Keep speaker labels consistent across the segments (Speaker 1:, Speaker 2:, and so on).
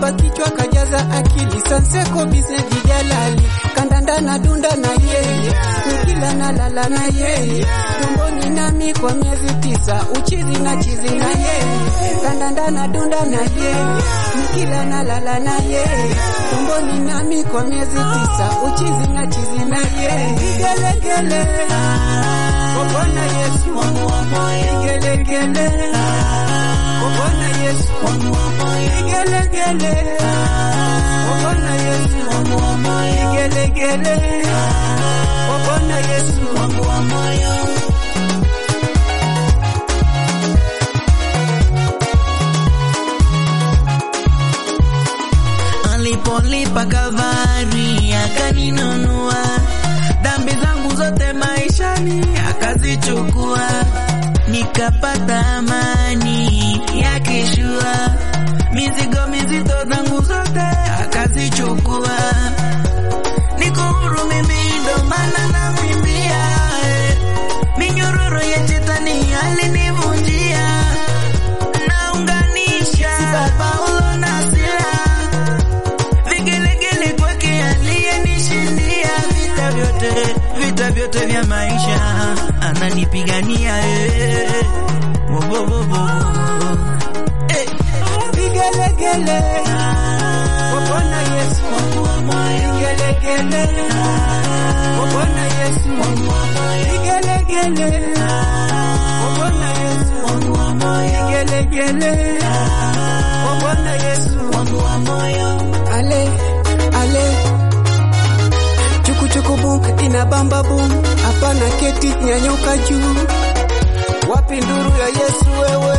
Speaker 1: mimba kichwa kajaza akili sanseko biseji jalali kandanda na dunda na yeye nikila na lala na yeye tumboni nami kwa miezi tisa uchizi na chizi na yeye kandanda na dunda na yeye nikila na lala na yeye tumboni nami kwa miezi tisa uchizi na chizi na yeye vigelegele kwa Bwana Yesu vigelegele kwa Bwana Yesu vigelegele kwa Bwana Yesu vigelegele kwa Bwana Yesu
Speaker 2: alipolipa Kalvari akaninunua dhambi zangu zote maishani akazichukua, nikapata amani ya kishua, mizigo mizito zangu zote akazichukua, niko huru mimi, ndo maana namwimbia eh. minyororo ya shetani alinivunjia, naunganisha Paulo na Sila vigelegele kwake aliyenishindia vita vyote, vita vyote vya maisha ananipigania eh. Wo, wo, wo, wo. Eh.
Speaker 1: vigelegele kwa Bwana Yesu vigelegele kwa Bwana Yesu vigelegele kwa Bwana Yesu vigelegele kwa Bwana Yesu ale ale chukuchuku bum ina bamba bum hapana keti nyanyuka juu wapi nduru ya Yesu wewe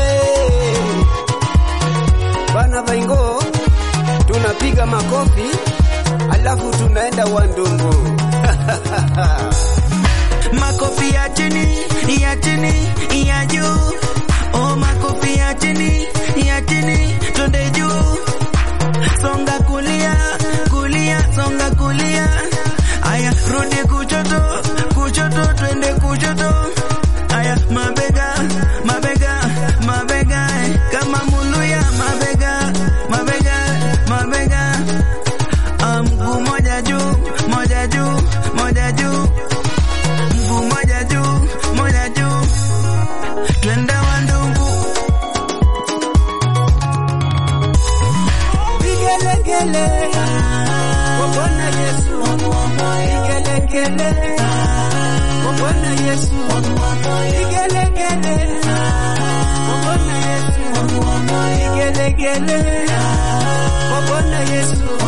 Speaker 1: bana vaingo tunapiga makofi alafu tunaenda wandungu
Speaker 2: makofi ya chini ya chini ya juu oh makofi ya chini ya chini twende juu songa kulia kulia songa kulia aya rudi kuchoto kuchoto twende kuchoto aya mabega mabega mabega eh, kama muluya mabega mabega mabega Ah, mguu moja juu moja juu moja juu mguu moja juu moja juu twende wandugu
Speaker 1: vigelegele kwa Bwana Yesu vigelegele kwa Bwana Yesu vigelegele kwa Bwana Yesu vigelegele kwa Bwana Yesu